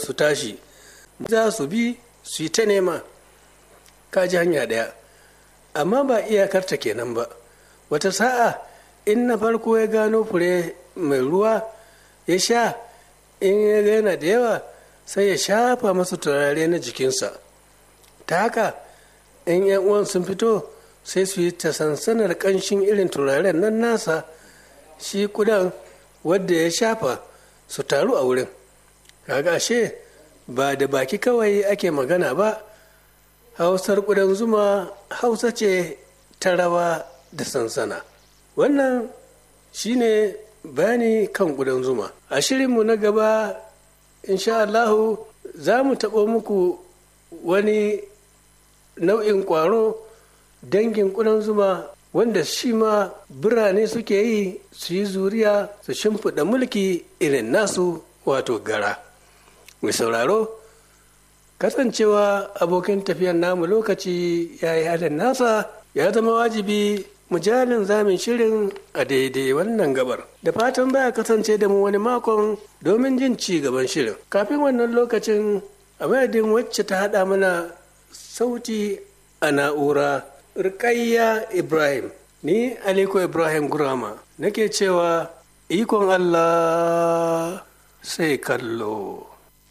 su tashi za su bi su yi ta nema ka ji hanya ɗaya amma ba iyakarta kenan ba wata sa'a in na farko ya gano fure mai ruwa ya sha in ya yana da yawa sai ya shafa masa turare na jikinsa ta haka in yan uwan sun fito sai su yi ta sansanar ƙanshin irin turaren nan nasa shi kudan wadda ya shafa su taru a wurin kaga ashe ba da baki kawai ake magana ba hausar kudan zuma hausa ce ta rawa da sansana wannan shine bayani kan kudan zuma a shirinmu na gaba insha Allahu za mu taɓo muku wani nau'in ƙwaro dangin kudan zuma wanda shi ma birane suke yi su yi zuriya su shimfiɗa mulki irin nasu wato gara mai sauraro kasancewa abokin tafiyar namu lokaci ya yi halin nasa ya zama wajibi mujalin zamin shirin a daidai wannan gabar da fatan baya kasance da mu wani makon domin jin ci gaban shirin kafin wannan lokacin a madadin wacce ta haɗa mana sauti a na'ura rikayya ibrahim ni aliko ibrahim gurama nake cewa ikon allah sai kallo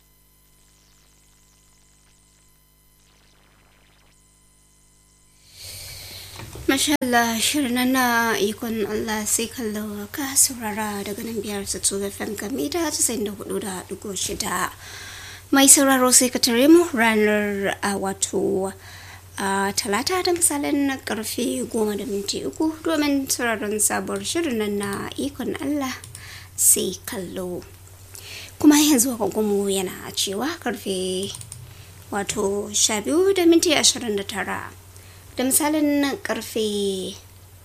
Masha Allah shirin na ikon Allah sai kallo ka saurara daga nan biyar su tsoga fanka mita tasa'in da hudu da dugo shida. Mai sauraro sai ka tare mu ranar a wato a talata da misalin na karfe goma da minti uku domin sauraron sabuwar shirin nan na ikon Allah sai kallo. Kuma yanzu agogonmu yana cewa karfe wato sha biyu da minti ashirin da tara. da misalin karfe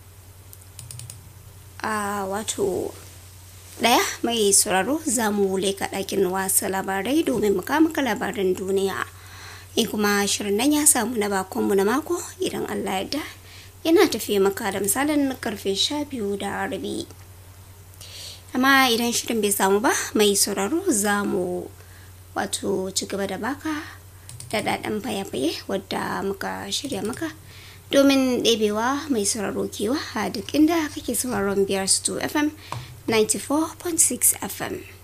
a wato daya mai sauraro za mu leka ɗakin wasa labarai domin mu maka labaran duniya in kuma shirin nan ya samu na bakonmu na mako idan allah yadda yana tafiye maka da misalin karfe sha biyu da rabi amma idan shirin bai samu ba mai sauraro za mu wato ci gaba da baka da daɗin faye-faye wadda muka shirya maka domin ɗebewa mai sauraro kewa a duk inda kake sauraron biyar su fm 94.6 fm